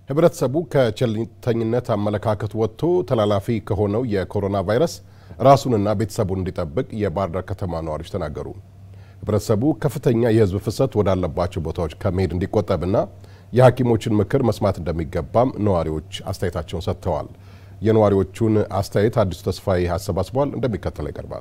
ህብረተሰቡ ከቸልተኝነት አመለካከት ወጥቶ ተላላፊ ከሆነው የኮሮና ቫይረስ ራሱንና ቤተሰቡን እንዲጠብቅ የባህር ዳር ከተማ ነዋሪዎች ተናገሩ። ህብረተሰቡ ከፍተኛ የህዝብ ፍሰት ወዳለባቸው ቦታዎች ከመሄድ እንዲቆጠብና የሐኪሞችን ምክር መስማት እንደሚገባም ነዋሪዎች አስተያየታቸውን ሰጥተዋል። የነዋሪዎቹን አስተያየት አዲሱ ተስፋዬ አሰባስቧል፣ እንደሚከተለው ይቀርባል።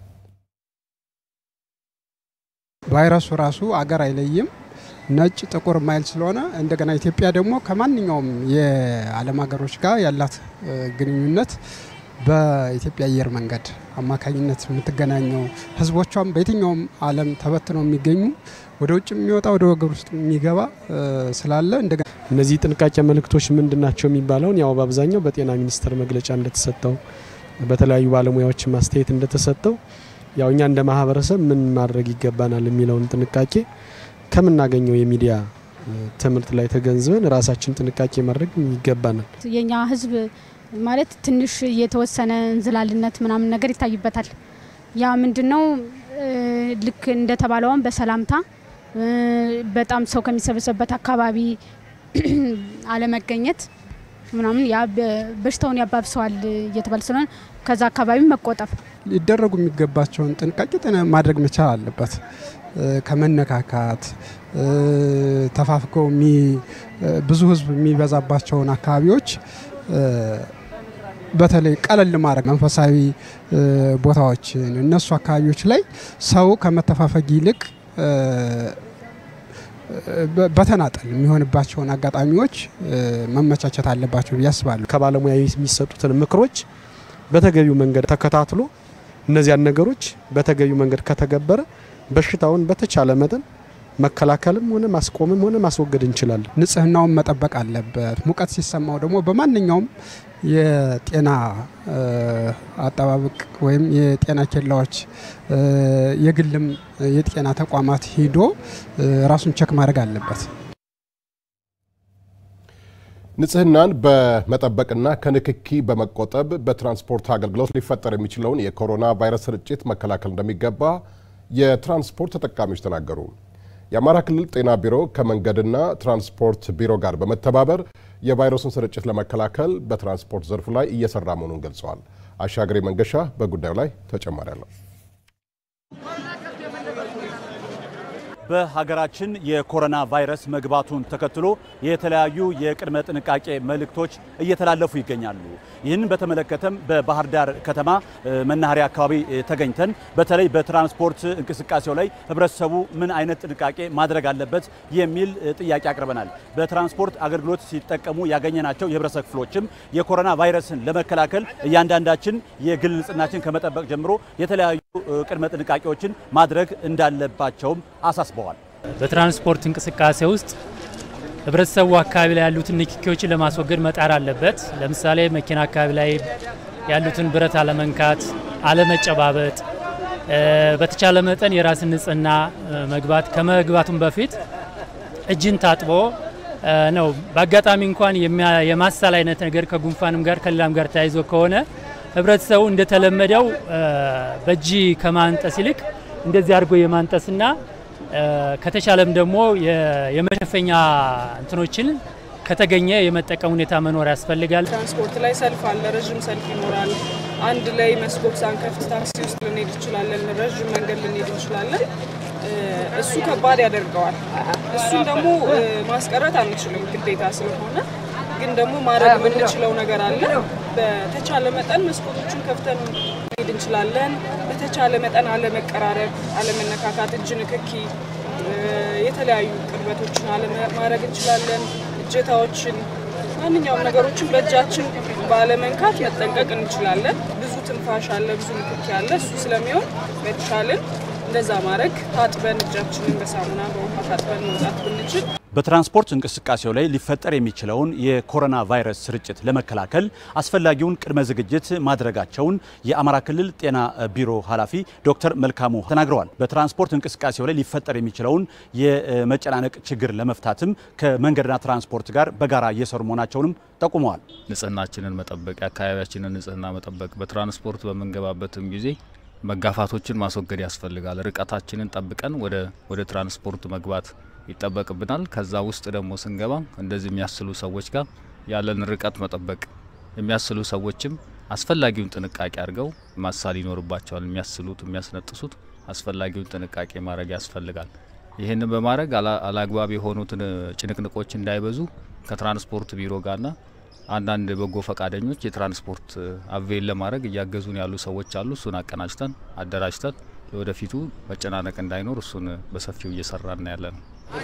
ቫይረሱ ራሱ አገር አይለይም። ነጭ ጥቁር ማይል ስለሆነ እንደገና ኢትዮጵያ ደግሞ ከማንኛውም የዓለም ሀገሮች ጋር ያላት ግንኙነት በኢትዮጵያ አየር መንገድ አማካኝነት የምትገናኘው ህዝቦቿም በየትኛውም ዓለም ተበትነው የሚገኙ ወደ ውጭ የሚወጣ ወደ ወገብ ውስጥ የሚገባ ስላለ እንደገና እነዚህ ጥንቃቄ መልእክቶች ምንድን ናቸው የሚባለውን ያው በአብዛኛው በጤና ሚኒስቴር መግለጫ እንደተሰጠው በተለያዩ ባለሙያዎች ማስተያየት እንደተሰጠው ያው እኛ እንደ ማህበረሰብ ምን ማድረግ ይገባናል የሚለውን ጥንቃቄ ከምናገኘው የሚዲያ ትምህርት ላይ ተገንዝበን ራሳችን ጥንቃቄ ማድረግ ይገባናል። የኛ ህዝብ ማለት ትንሽ የተወሰነ እንዝላልነት ምናምን ነገር ይታይበታል። ያ ምንድነው ልክ እንደተባለውን በሰላምታ በጣም ሰው ከሚሰበሰብበት አካባቢ አለመገኘት ምናምን ያ በሽታውን ያባብሰዋል እየተባለ ስለሆነ ከዛ አካባቢ መቆጠብ ሊደረጉ የሚገባቸውን ጥንቃቄ ማድረግ መቻል አለበት። ከመነካካት ተፋፍገው ብዙ ህዝብ የሚበዛባቸውን አካባቢዎች በተለይ ቀለል ማድረግ መንፈሳዊ ቦታዎችን እነሱ አካባቢዎች ላይ ሰው ከመተፋፈግ ይልቅ በተናጠል የሚሆንባቸውን አጋጣሚዎች መመቻቸት አለባቸው ብዬ አስባለሁ። ከባለሙያ የሚሰጡትን ምክሮች በተገቢው መንገድ ተከታትሎ እነዚያን ነገሮች በተገቢው መንገድ ከተገበረ በሽታውን በተቻለ መጠን መከላከልም ሆነ ማስቆምም ሆነ ማስወገድ እንችላለን። ንጽህናውን መጠበቅ አለበት። ሙቀት ሲሰማው ደግሞ በማንኛውም የጤና አጠባበቅ ወይም የጤና ኬላዎች የግልም የጤና ተቋማት ሂዶ ራሱን ቸክ ማድረግ አለበት። ንጽህናን በመጠበቅና ከንክኪ በመቆጠብ በትራንስፖርት አገልግሎት ሊፈጠር የሚችለውን የኮሮና ቫይረስ ስርጭት መከላከል እንደሚገባ የትራንስፖርት ተጠቃሚዎች ተናገሩ። የአማራ ክልል ጤና ቢሮ ከመንገድና ትራንስፖርት ቢሮ ጋር በመተባበር የቫይረሱን ስርጭት ለመከላከል በትራንስፖርት ዘርፉ ላይ እየሰራ መሆኑን ገልጸዋል። አሻግሬ መንገሻ በጉዳዩ ላይ ተጨማሪ አለው። በሀገራችን የኮሮና ቫይረስ መግባቱን ተከትሎ የተለያዩ የቅድመ ጥንቃቄ መልእክቶች እየተላለፉ ይገኛሉ። ይህንን በተመለከተም በባህር ዳር ከተማ መናኸሪያ አካባቢ ተገኝተን በተለይ በትራንስፖርት እንቅስቃሴው ላይ ህብረተሰቡ ምን አይነት ጥንቃቄ ማድረግ አለበት የሚል ጥያቄ አቅርበናል። በትራንስፖርት አገልግሎት ሲጠቀሙ ያገኘናቸው የህብረተሰብ ክፍሎችም የኮሮና ቫይረስን ለመከላከል እያንዳንዳችን የግል ንጽህናችን ከመጠበቅ ጀምሮ የተለያዩ ቅድመ ጥንቃቄዎችን ማድረግ እንዳለባቸውም አሳስበዋል። በትራንስፖርት እንቅስቃሴ ውስጥ ህብረተሰቡ አካባቢ ላይ ያሉትን ንክኪዎችን ለማስወገድ መጣር አለበት። ለምሳሌ መኪና አካባቢ ላይ ያሉትን ብረት አለመንካት፣ አለመጨባበጥ፣ በተቻለ መጠን የራስን ንጽህና መግባት ከመግባቱም በፊት እጅን ታጥቦ ነው። በአጋጣሚ እንኳን የማሳል አይነት ነገር ከጉንፋንም ጋር ከሌላም ጋር ተያይዞ ከሆነ ህብረተሰቡ እንደተለመደው በእጅ ከማንጠስ ይልቅ እንደዚህ አድርጎ የማንጠስና ከተቻለም ደግሞ የመሸፈኛ እንትኖችን ከተገኘ የመጠቀም ሁኔታ መኖር ያስፈልጋል። ትራንስፖርት ላይ ሰልፍ አለ፣ ረዥም ሰልፍ ይኖራል። አንድ ላይ መስኮት ሳንከፍት ታክሲ ውስጥ ልንሄድ እንችላለን፣ ረዥም መንገድ ልንሄድ እንችላለን። እሱ ከባድ ያደርገዋል። እሱን ደግሞ ማስቀረት አንችልም ግዴታ ስለሆነ ግን ደግሞ ማድረግ የምንችለው ነገር አለ። በተቻለ መጠን መስኮቶችን ከፍተን መሄድ እንችላለን። በተቻለ መጠን አለመቀራረብ፣ አለመነካካት፣ እጅ ንክኪ፣ የተለያዩ ቅርበቶችን አለማድረግ እንችላለን። እጀታዎችን፣ ማንኛውም ነገሮችን በእጃችን ባለመንካት መጠንቀቅ እንችላለን። ብዙ ትንፋሽ አለ፣ ብዙ ንክኪ አለ። እሱ ስለሚሆን በተቻለን እንደዛ ማድረግ ታጥበን እጃችንን በሳሙና በውሃ ታጥበን መውጣት ብንችል በትራንስፖርት እንቅስቃሴው ላይ ሊፈጠር የሚችለውን የኮሮና ቫይረስ ስርጭት ለመከላከል አስፈላጊውን ቅድመ ዝግጅት ማድረጋቸውን የአማራ ክልል ጤና ቢሮ ኃላፊ ዶክተር መልካሙ ተናግረዋል። በትራንስፖርት እንቅስቃሴው ላይ ሊፈጠር የሚችለውን የመጨናነቅ ችግር ለመፍታትም ከመንገድና ትራንስፖርት ጋር በጋራ እየሰሩ መሆናቸውንም ጠቁመዋል። ንጽህናችንን መጠበቅ፣ የአካባቢያችንን ንጽህና መጠበቅ፣ በትራንስፖርት በምንገባበትም ጊዜ መጋፋቶችን ማስወገድ ያስፈልጋል። ርቀታችንን ጠብቀን ወደ ወደ ትራንስፖርት መግባት ይጠበቅብናል። ከዛ ውስጥ ደግሞ ስንገባ እንደዚህ የሚያስሉ ሰዎች ጋር ያለን ርቀት መጠበቅ የሚያስሉ ሰዎችም አስፈላጊውን ጥንቃቄ አድርገው ማሳል ይኖርባቸዋል። የሚያስሉት የሚያስነጥሱት አስፈላጊውን ጥንቃቄ ማድረግ ያስፈልጋል። ይህንን በማድረግ አላግባብ የሆኑትን ጭንቅንቆች እንዳይበዙ ከትራንስፖርት ቢሮ ጋርና አንዳንድ በጎ ፈቃደኞች የትራንስፖርት አቬል ለማድረግ እያገዙን ያሉ ሰዎች አሉ። እሱን አቀናጅተን አደራጅተን ለወደፊቱ መጨናነቅ እንዳይኖር እሱን በሰፊው እየሰራና ያለ ነው።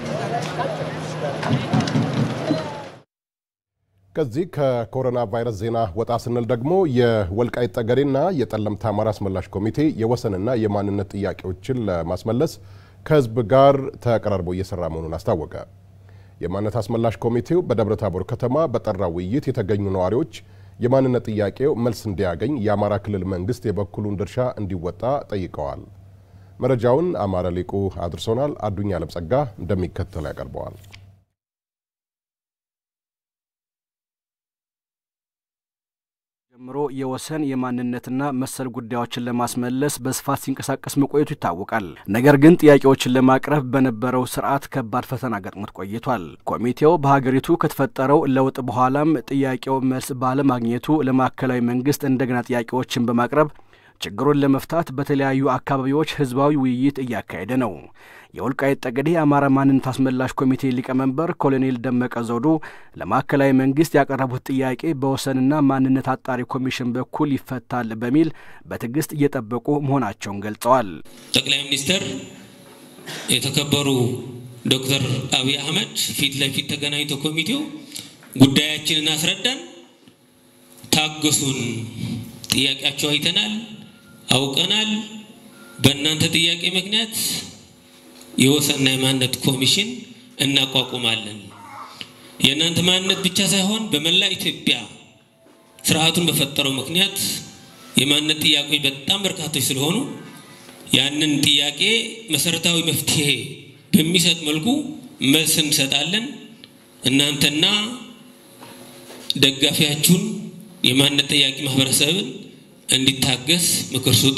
ከዚህ ከኮሮና ቫይረስ ዜና ወጣ ስንል ደግሞ የወልቃይት ጠገዴና የጠለምት አማራ አስመላሽ ኮሚቴ የወሰንና የማንነት ጥያቄዎችን ለማስመለስ ከህዝብ ጋር ተቀራርቦ እየሰራ መሆኑን አስታወቀ። የማንነት አስመላሽ ኮሚቴው በደብረ ታቦር ከተማ በጠራው ውይይት የተገኙ ነዋሪዎች የማንነት ጥያቄው መልስ እንዲያገኝ የአማራ ክልል መንግስት የበኩሉን ድርሻ እንዲወጣ ጠይቀዋል። መረጃውን አማረ ሊቁ አድርሶናል። አዱኛ አለምጸጋ እንደሚከተል ያቀርበዋል። ጀምሮ የወሰን የማንነትና መሰል ጉዳዮችን ለማስመለስ በስፋት ሲንቀሳቀስ መቆየቱ ይታወቃል። ነገር ግን ጥያቄዎችን ለማቅረብ በነበረው ስርዓት ከባድ ፈተና ገጥሞት ቆይቷል። ኮሚቴው በሀገሪቱ ከተፈጠረው ለውጥ በኋላም ጥያቄው መልስ ባለማግኘቱ ለማዕከላዊ መንግስት እንደገና ጥያቄዎችን በማቅረብ ችግሩን ለመፍታት በተለያዩ አካባቢዎች ህዝባዊ ውይይት እያካሄደ ነው። የወልቃይት ጠገዴ የአማራ ማንነት አስመላሽ ኮሚቴ ሊቀመንበር ኮሎኔል ደመቀ ዘውዱ ለማዕከላዊ መንግስት ያቀረቡት ጥያቄ በወሰንና ማንነት አጣሪ ኮሚሽን በኩል ይፈታል በሚል በትዕግስት እየጠበቁ መሆናቸውን ገልጸዋል። ጠቅላይ ሚኒስትር የተከበሩ ዶክተር አብይ አህመድ ፊት ለፊት ተገናኝቶ ኮሚቴው ጉዳያችንን አስረዳን፣ ታገሱን፣ ጥያቄያቸው አይተናል አውቀናል። በእናንተ ጥያቄ ምክንያት የወሰንና የማንነት ኮሚሽን እናቋቁማለን። የእናንተ ማንነት ብቻ ሳይሆን በመላ ኢትዮጵያ ስርዓቱን በፈጠረው ምክንያት የማንነት ጥያቄዎች በጣም በርካቶች ስለሆኑ ያንን ጥያቄ መሰረታዊ መፍትሄ በሚሰጥ መልኩ መልስ እንሰጣለን። እናንተና ደጋፊያችሁን የማንነት ጥያቄ ማህበረሰብን እንዲታገስ ምክር ስጡ፣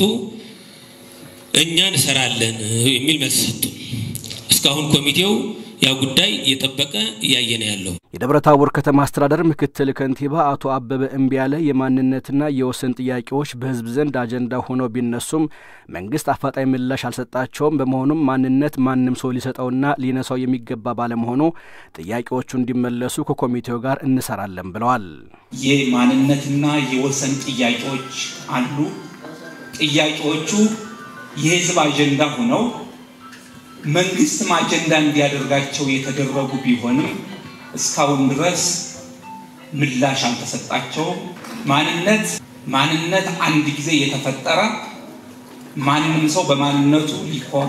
እኛ እንሰራለን የሚል መልስ ሰጡ። እስካሁን ኮሚቴው ያ ጉዳይ እየጠበቀ እያየ ነው ያለው። የደብረ ታቦር ከተማ አስተዳደር ምክትል ከንቲባ አቶ አበበ እምቢያለ የማንነትና የወሰን ጥያቄዎች በሕዝብ ዘንድ አጀንዳ ሆነው ቢነሱም መንግስት አፋጣኝ ምላሽ አልሰጣቸውም። በመሆኑም ማንነት ማንም ሰው ሊሰጠውና ሊነሳው የሚገባ ባለመሆኑ ጥያቄዎቹ እንዲመለሱ ከኮሚቴው ጋር እንሰራለን ብለዋል። የማንነትና የወሰን ጥያቄዎች አሉ። ጥያቄዎቹ የህዝብ አጀንዳ ሆነው መንግስትም አጀንዳ እንዲያደርጋቸው የተደረጉ ቢሆንም እስካሁን ድረስ ምላሽ አልተሰጣቸውም። ማንነት ማንነት አንድ ጊዜ የተፈጠረ ማንም ሰው በማንነቱ ሊኮራ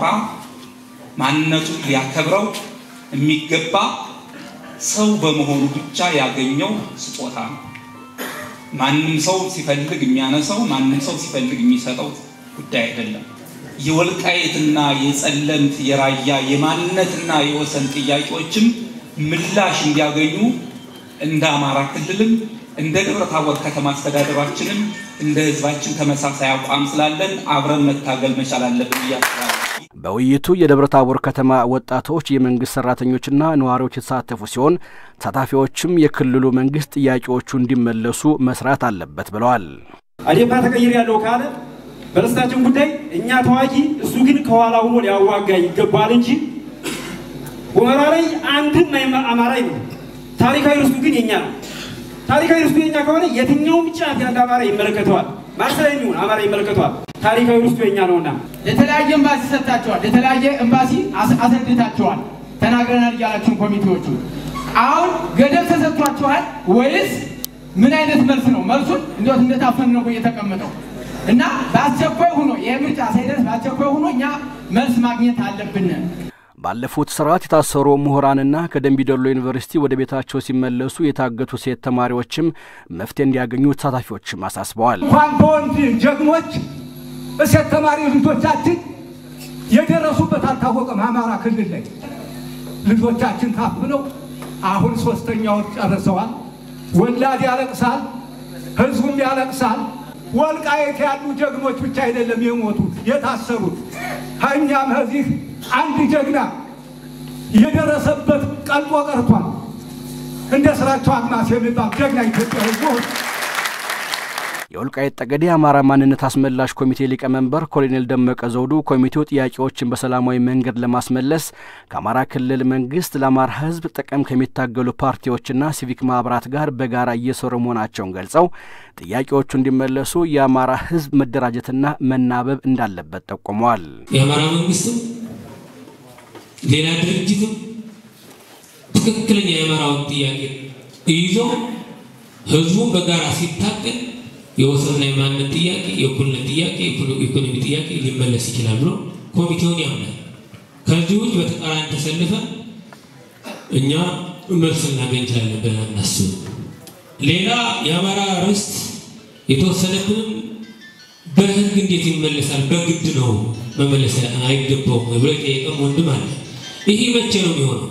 ማንነቱን ሊያከብረው የሚገባ ሰው በመሆኑ ብቻ ያገኘው ስጦታ ነው። ማንም ሰው ሲፈልግ የሚያነሳው፣ ማንም ሰው ሲፈልግ የሚሰጠው ጉዳይ አይደለም። የወልቃይትና የጸለምት የራያ የማንነትና የወሰን ጥያቄዎችም ምላሽ እንዲያገኙ እንደ አማራ ክልልም እንደ ደብረ ታቦር ከተማ አስተዳደራችንም እንደ ህዝባችን ተመሳሳይ አቋም ስላለን አብረን መታገል መቻል አለብን እያስባለ በውይይቱ የደብረ ታቦር ከተማ ወጣቶች፣ የመንግስት ሰራተኞችና ነዋሪዎች የተሳተፉ ሲሆን ተሳታፊዎችም የክልሉ መንግስት ጥያቄዎቹ እንዲመለሱ መስራት አለበት ብለዋል። አዴፓ ተቀይር ያለው ካለ በርስታችን ጉዳይ እኛ ተዋጊ፣ እሱ ግን ከኋላ ሆኖ ሊያዋጋ ይገባል እንጂ ሁመራ ላይ አንድም አማራ ነው። ታሪካዊ ርስቱ ግን የኛ ነው። ታሪካዊ ርስቱ የኛ ከሆነ የትኛውም ጫፍ ያለ አማራ ይመለከተዋል። ማርሰል የሚሆን አማራ ይመለከተዋል። ታሪካዊ ርስቱ የኛ ነውና የተለያየ ኤምባሲ ሰጥታቸዋል። የተለያየ ኤምባሲ አስረድታቸዋል። ተናግረናል እያላችሁን ኮሚቴዎቹ አሁን ገደብ ተሰጥቷቸዋል ወይስ ምን አይነት መልስ ነው? መልሱን እንዴት እንደታፈን ነው የተቀመጠው እና በአስቸኳይ ሆኖ ይህ ምርጫ ሳይደርስ በአስቸኳይ ሆኖ እኛ መልስ ማግኘት አለብን። ባለፉት ስርዓት የታሰሩ ምሁራንና ከደንቢዶሎ ዩኒቨርሲቲ ወደ ቤታቸው ሲመለሱ የታገቱ ሴት ተማሪዎችም መፍትሄ እንዲያገኙ ተሳታፊዎችም አሳስበዋል። እንኳን በወንድ ጀግኖች ሴት ተማሪ ልጆቻችን የደረሱበት አልታወቀም። አማራ ክልል ላይ ልጆቻችን ታፍነው አሁን ሶስተኛውን ጨርሰዋል። ወላድ ያለቅሳል፣ ህዝቡም ያለቅሳል። ወልቃየት ያሉ ጀግኖች ብቻ አይደለም የሞቱት የታሰሩት። እኛም ከዚህ አንድ ጀግና የደረሰበት ቀልጦ ቀርቷል። እንደ ስራቸው አግማስ የሚባል ጀግና ኢትዮጵያዊ ሆን የወልቃይት ጠገዴ የአማራ ማንነት አስመላሽ ኮሚቴ ሊቀመንበር ኮሎኔል ደመቀ ዘውዱ ኮሚቴው ጥያቄዎችን በሰላማዊ መንገድ ለማስመለስ ከአማራ ክልል መንግስት ለአማራ ሕዝብ ጥቅም ከሚታገሉ ፓርቲዎችና ሲቪክ ማህበራት ጋር በጋራ እየሰሩ መሆናቸውን ገልጸው ጥያቄዎቹ እንዲመለሱ የአማራ ሕዝብ መደራጀትና መናበብ እንዳለበት ጠቁመዋል። የአማራ መንግስትም ሌላ ድርጅትም ትክክለኛ የአማራውን ጥያቄ ይዞ ህዝቡ በጋራ ሲታገል የወሰንና የማንነት ጥያቄ፣ የእኩልነት ጥያቄ፣ የኢኮኖሚ ጥያቄ ሊመለስ ይችላል ብሎ ኮሚቴውን ያምናል። ከዚህ ውጭ በተቃራኒ ተሰልፈ እኛ መልስ ልናገኝ እንችላለን ብለን አናስብም። ሌላ የአማራ ርስት የተወሰነብንም በህግ እንዴት ይመለሳል? በግድ ነው መመለስ አይገባውም ብሎ የጠየቀም ወንድም አለ። ይህ መቼ ነው የሚሆነው?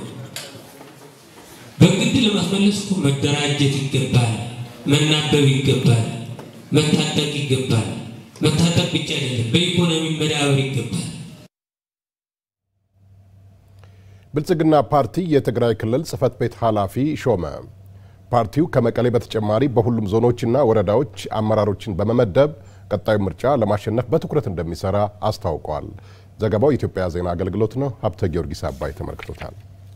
በግድ ለማስመለስ እኮ መደራጀት ይገባል፣ መናበብ ይገባል፣ መታጠቅ ይገባል። መታጠቅ ብቻ አይደለም፣ በኢኮኖሚ መዳበር ይገባል። ብልጽግና ፓርቲ የትግራይ ክልል ጽህፈት ቤት ኃላፊ ሾመ። ፓርቲው ከመቀሌ በተጨማሪ በሁሉም ዞኖችና ወረዳዎች አመራሮችን በመመደብ ቀጣዩ ምርጫ ለማሸነፍ በትኩረት እንደሚሰራ አስታውቋል። ዘገባው የኢትዮጵያ ዜና አገልግሎት ነው። ሀብተ ጊዮርጊስ አባይ ተመልክቶታል።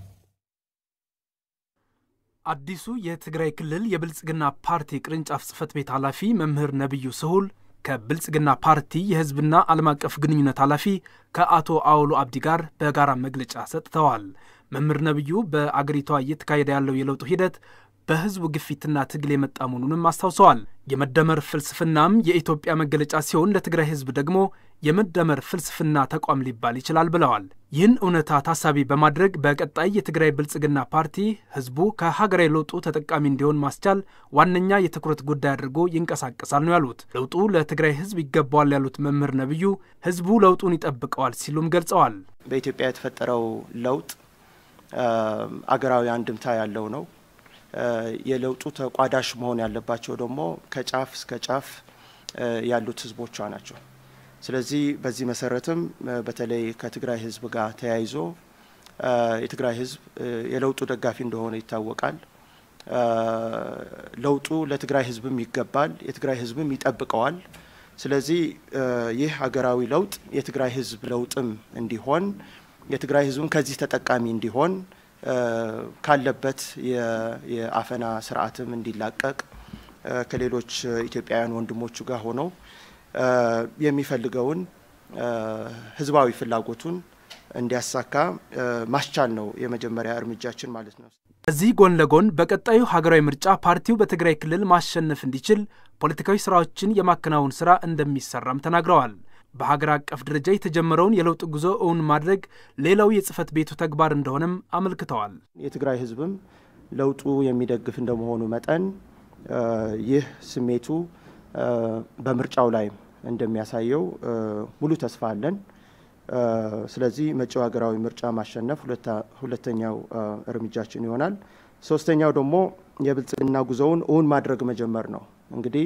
አዲሱ የትግራይ ክልል የብልጽግና ፓርቲ ቅርንጫፍ ጽህፈት ቤት ኃላፊ መምህር ነቢዩ ስሁል ከብልጽግና ፓርቲ የህዝብና ዓለም አቀፍ ግንኙነት ኃላፊ ከአቶ አውሎ አብዲ ጋር በጋራ መግለጫ ሰጥተዋል። መምህር ነቢዩ በአገሪቷ እየተካሄደ ያለው የለውጡ ሂደት በህዝቡ ግፊትና ትግል የመጣ መሆኑንም አስታውሰዋል። የመደመር ፍልስፍናም የኢትዮጵያ መገለጫ ሲሆን ለትግራይ ህዝብ ደግሞ የመደመር ፍልስፍና ተቋም ሊባል ይችላል ብለዋል። ይህን እውነታ ታሳቢ በማድረግ በቀጣይ የትግራይ ብልጽግና ፓርቲ ህዝቡ ከሀገራዊ ለውጡ ተጠቃሚ እንዲሆን ማስቻል ዋነኛ የትኩረት ጉዳይ አድርጎ ይንቀሳቀሳል ነው ያሉት። ለውጡ ለትግራይ ህዝብ ይገባዋል ያሉት መምህር ነቢዩ ህዝቡ ለውጡን ይጠብቀዋል ሲሉም ገልጸዋል። በኢትዮጵያ የተፈጠረው ለውጥ አገራዊ አንድምታ ያለው ነው። የለውጡ ተቋዳሽ መሆን ያለባቸው ደግሞ ከጫፍ እስከ ጫፍ ያሉት ህዝቦቿ ናቸው። ስለዚህ በዚህ መሰረትም በተለይ ከትግራይ ህዝብ ጋር ተያይዞ የትግራይ ህዝብ የለውጡ ደጋፊ እንደሆነ ይታወቃል። ለውጡ ለትግራይ ህዝብም ይገባል፣ የትግራይ ህዝብም ይጠብቀዋል። ስለዚህ ይህ ሀገራዊ ለውጥ የትግራይ ህዝብ ለውጥም እንዲሆን የትግራይ ህዝብም ከዚህ ተጠቃሚ እንዲሆን ካለበት የአፈና ስርዓትም እንዲላቀቅ ከሌሎች ኢትዮጵያውያን ወንድሞቹ ጋር ሆነው የሚፈልገውን ህዝባዊ ፍላጎቱን እንዲያሳካ ማስቻል ነው የመጀመሪያ እርምጃችን ማለት ነው። ከዚህ ጎን ለጎን በቀጣዩ ሀገራዊ ምርጫ ፓርቲው በትግራይ ክልል ማሸነፍ እንዲችል ፖለቲካዊ ስራዎችን የማከናወን ስራ እንደሚሰራም ተናግረዋል። በሀገር አቀፍ ደረጃ የተጀመረውን የለውጥ ጉዞ እውን ማድረግ ሌላው የጽህፈት ቤቱ ተግባር እንደሆነም አመልክተዋል። የትግራይ ህዝብም ለውጡ የሚደግፍ እንደመሆኑ መጠን ይህ ስሜቱ በምርጫው ላይ እንደሚያሳየው ሙሉ ተስፋ አለን። ስለዚህ መጪው ሀገራዊ ምርጫ ማሸነፍ ሁለተኛው እርምጃችን ይሆናል። ሶስተኛው ደግሞ የብልጽግና ጉዞውን እውን ማድረግ መጀመር ነው። እንግዲህ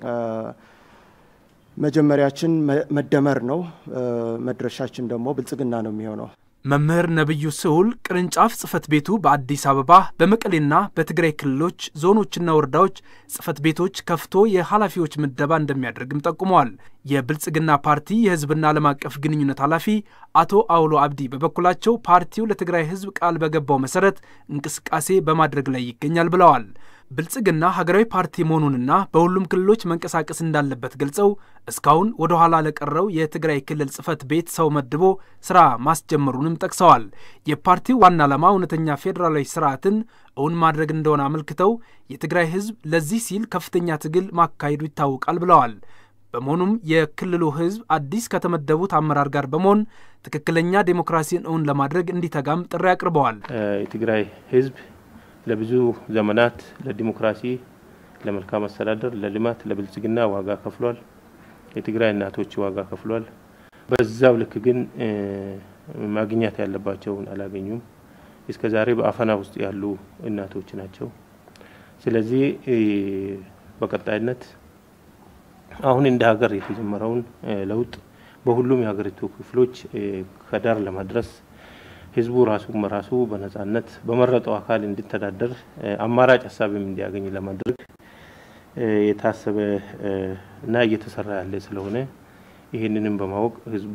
መጀመሪያችን መደመር ነው። መድረሻችን ደግሞ ብልጽግና ነው የሚሆነው። መምህር ነቢዩ ስሁል ቅርንጫፍ ጽህፈት ቤቱ በአዲስ አበባ በመቀሌና በትግራይ ክልሎች ዞኖችና ወረዳዎች ጽህፈት ቤቶች ከፍቶ የኃላፊዎች ምደባ እንደሚያደርግም ጠቁመዋል። የብልጽግና ፓርቲ የህዝብና ዓለም አቀፍ ግንኙነት ኃላፊ አቶ አውሎ አብዲ በበኩላቸው ፓርቲው ለትግራይ ህዝብ ቃል በገባው መሰረት እንቅስቃሴ በማድረግ ላይ ይገኛል ብለዋል። ብልጽግና ሀገራዊ ፓርቲ መሆኑንና በሁሉም ክልሎች መንቀሳቀስ እንዳለበት ገልጸው እስካሁን ወደ ኋላ ለቀረው የትግራይ ክልል ጽህፈት ቤት ሰው መድቦ ስራ ማስጀመሩንም ጠቅሰዋል። የፓርቲው ዋና ዓላማ እውነተኛ ፌዴራላዊ ስርዓትን እውን ማድረግ እንደሆነ አመልክተው የትግራይ ህዝብ ለዚህ ሲል ከፍተኛ ትግል ማካሄዱ ይታወቃል ብለዋል። በመሆኑም የክልሉ ህዝብ አዲስ ከተመደቡት አመራር ጋር በመሆን ትክክለኛ ዴሞክራሲን እውን ለማድረግ እንዲተጋም ጥሪ አቅርበዋል። የትግራይ ህዝብ ለብዙ ዘመናት ለዲሞክራሲ፣ ለመልካም አስተዳደር፣ ለልማት፣ ለብልጽግና ዋጋ ከፍሏል። የትግራይ እናቶች ዋጋ ከፍሏል። በዛው ልክ ግን ማግኘት ያለባቸውን አላገኙም። እስከ ዛሬ በአፈና ውስጥ ያሉ እናቶች ናቸው። ስለዚህ በቀጣይነት አሁን እንደ ሀገር የተጀመረውን ለውጥ በሁሉም የሀገሪቱ ክፍሎች ከዳር ለማድረስ ህዝቡ ራሱን በራሱ በነጻነት በመረጠው አካል እንዲተዳደር አማራጭ ሀሳብም እንዲያገኝ ለማድረግ የታሰበ እና እየተሰራ ያለ ስለሆነ ይህንንም በማወቅ ህዝቡ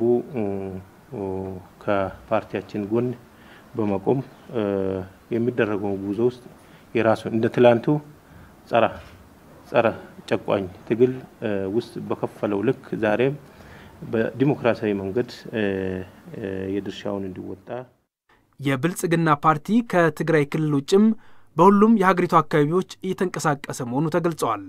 ከፓርቲያችን ጎን በመቆም የሚደረገው ጉዞ ውስጥ የራሱ እንደ ትላንቱ ጸረ ጸረ ጨቋኝ ትግል ውስጥ በከፈለው ልክ ዛሬም በዲሞክራሲያዊ መንገድ የድርሻውን እንዲወጣ የብልጽግና ፓርቲ ከትግራይ ክልል ውጭም በሁሉም የሀገሪቱ አካባቢዎች እየተንቀሳቀሰ መሆኑ ተገልጸዋል።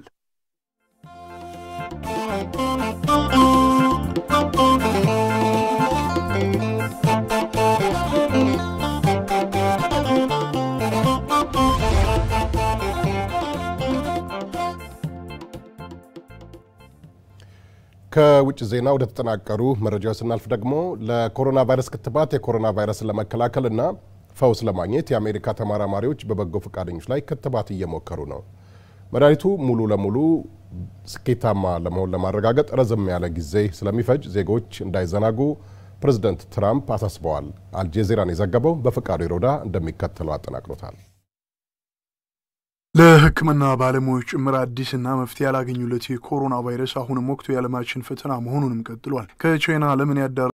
ከውጭ ዜና ወደ ተጠናቀሩ መረጃዎች ስናልፍ ደግሞ ለኮሮና ቫይረስ ክትባት የኮሮና ቫይረስን ለመከላከልና ፈውስ ለማግኘት የአሜሪካ ተመራማሪዎች በበጎ ፈቃደኞች ላይ ክትባት እየሞከሩ ነው። መድኃኒቱ ሙሉ ለሙሉ ስኬታማ ለመሆን ለማረጋገጥ ረዘም ያለ ጊዜ ስለሚፈጅ ዜጎች እንዳይዘናጉ ፕሬዝደንት ትራምፕ አሳስበዋል። አልጄዚራን የዘገበው በፈቃዱ ይሮዳ እንደሚከተለው አጠናቅሮታል። ለሕክምና ባለሙያዎች ጭምር አዲስና መፍትሄ ያላገኙለት የኮሮና ቫይረስ አሁንም ወቅቱ የዓለማችን ፈተና መሆኑንም ቀጥሏል። ከቻይና ዓለምን ያዳ